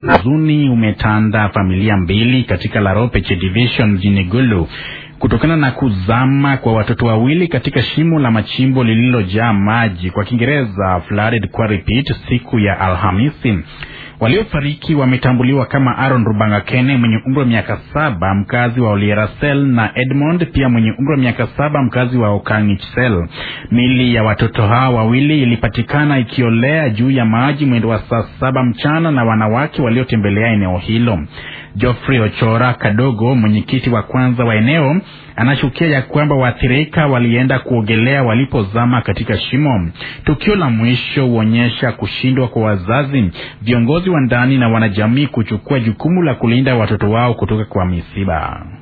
Huzuni umetanda familia mbili katika Laropeche Division mjini Gulu kutokana na kuzama kwa watoto wawili katika shimo la machimbo lililojaa maji, kwa Kiingereza flooded quarry pit, siku ya Alhamisi. Waliofariki wametambuliwa kama Aaron Rubangakene mwenye umri wa miaka saba mkazi wa Olierasel na Edmond pia mwenye umri wa miaka saba mkazi wa Okangichsel. Mili ya watoto hawa wawili ilipatikana ikiolea juu ya maji mwendo wa saa saba mchana na wanawake waliotembelea eneo hilo. Geoffrey Ochora Kadogo, mwenyekiti wa kwanza wa eneo, anashukia ya kwamba waathirika walienda kuogelea walipozama katika shimo. Tukio la mwisho huonyesha kushindwa kwa wazazi, viongozi wa ndani na wanajamii kuchukua jukumu la kulinda watoto wao kutoka kwa misiba.